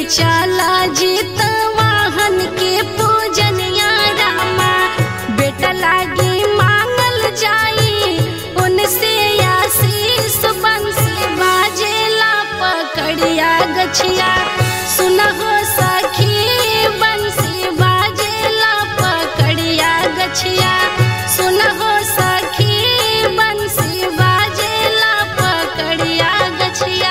चला जीत वाहन के पूजन रामा बेटा लागी मांगल जाई उनसे आशीष बंसी बाजेला पकड़िया गछिया सुनहो सखी बंसी बाजेला पकड़िया गछिया सुनहो सखी बंसी बाजेला पकड़िया गछिया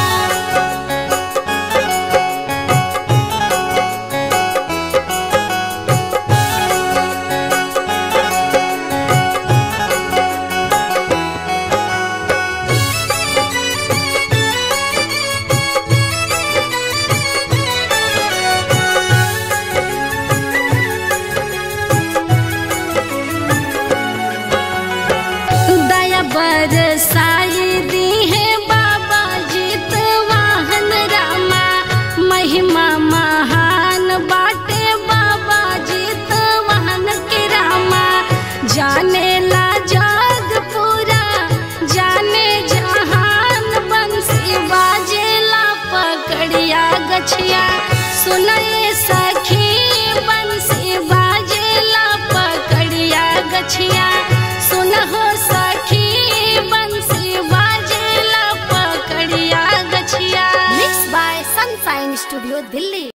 दया बरसाई दी है बाबा जीत वाहन रामा महिमा महान बाटे बाबा जीत वाहन के रामा जाने ला जग पूरा जाने जहान बंसी बाजेला पकड़िया गछिया सुनए सखी बंसी बाजेला पकड़िया गछिया सुनहो सखी बंसी बाजेला पकड़िया गछिया Mixed by Sunshine Studio, Delhi.